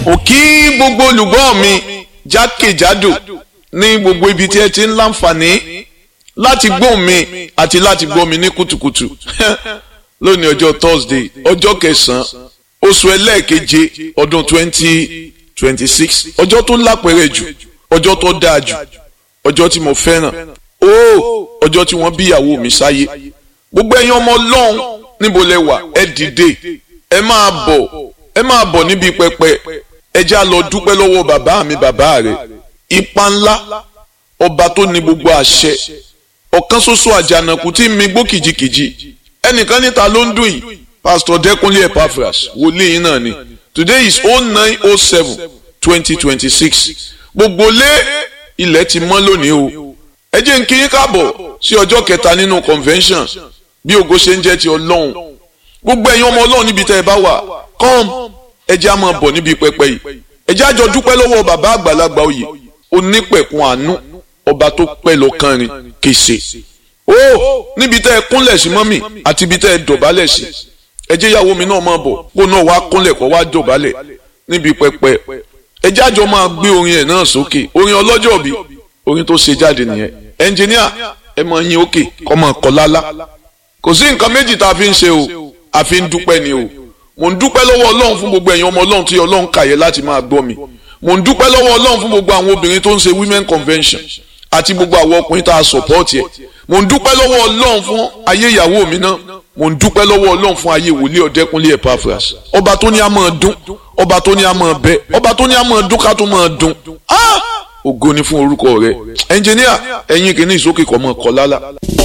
ò kí gbogbo olùgbọ́ mi jákèjádò ní gbogbo ibi tí ẹ ti ń láǹfààní láti gbọ́ mi àti láti gbọ́ mi ní kùtùkùtù lónìí ọjọ́ Thursday ọjọ́ kẹsàn-án oṣù ẹlẹ́ẹ̀keje ọdún twenty twenty six ọjọ́ tó lápẹ̀rẹ̀ jù ọjọ́ tó dáa jù ọjọ́ tí mo fẹ́ràn ó ọjọ́ tí wọ́n bí ìyàwó mi sáyé gbogbo ẹ̀yin ọmọ ọlọ́run níbo lẹ wà ẹ dìde ẹ máa bọ̀ ẹ máa bọ̀ níbi pẹpẹ ẹ já lọ dúpẹ́ lọ́wọ́ bàbá mi bàbá rẹ̀ ipa ńlá ọba tó ní gbogbo àṣẹ ọ̀kan ṣoṣo àjànàkú tí mi gbó kìjikìji ẹnìkan níta ló ń dùn yìí pastor Dẹ́kunlé Epaphras wòlíì yín náà ni today is oh nine oh seven twenty twenty six gbogbo lé ilẹ̀ ti mọ́ lónìí o ẹ jẹ́ n kí yín káàbọ̀ sí ọjọ́ kẹta nínú convention bí ògo ṣe ń jẹ́ ti ọlọ́run gbogbo ẹ̀yin ọmọ ọlọ́run níbi tẹ́ ẹ bá wà come ẹ jẹ́ á máa bọ̀ níbi pẹpẹ yìí ẹ jẹ́ á jọ dúpẹ́ lọ́wọ́ bàbá àgbàlagbà oyè onípẹ̀kun àánú ọba tó pẹ́ lọ kánrin kèsè ó níbi tẹ́ ẹ kúnlẹ̀ sí mọ́mì àti ibi tẹ́ ẹ dọ̀bálẹ̀ sí ẹ jẹ́ ìyàwó mi náà máa bọ̀ kó náà wá kúnlẹ̀ kó wá dọ̀bálẹ̀ níbi pẹpẹ ẹ jẹ́ àjọ máa gbé orin ẹ̀ náà sókè orin ọlọ́jọ́ bí orin tó ṣe jáde nìyẹn ẹnjìníà ẹ máa yín òkè kọ́ máa kọ́ lálá kò sí nǹkan méjì tá a fi ń ṣe o a fi ń dúpẹ́ ni o mò ń dúpẹ́ lọ́wọ́ ọlọ́run fún gbogbo ẹ̀yin ọmọ ọlọ́run tí ọlọ́run kàyẹ láti máa gbọ́ mi mò ń dúpẹ́ lọ́wọ́ ọlọ́run fún gbogbo àwọn obìnrin tó ń ṣe women convention àti gbogbo àwọn ọkùnrin tá a support ẹ̀ mò ń dúpẹ́ lọ́wọ́ ọlọ́run fún ayé ìyàwó mi náà mò ń dúpẹ́ lọ́wọ́ ọlọ́run fún ayé wòlíì ọ̀dẹ́kunlé Epaphras ọba tó ní a máa dún ọba tó ní a máa bẹ ọba tó ní a máa dún ká tó máa dún ògo ni fún orúkọ rẹ ẹnjìníà ẹ̀yin kìíní ìsókè kọ́ mọ́ kọ́ lálá.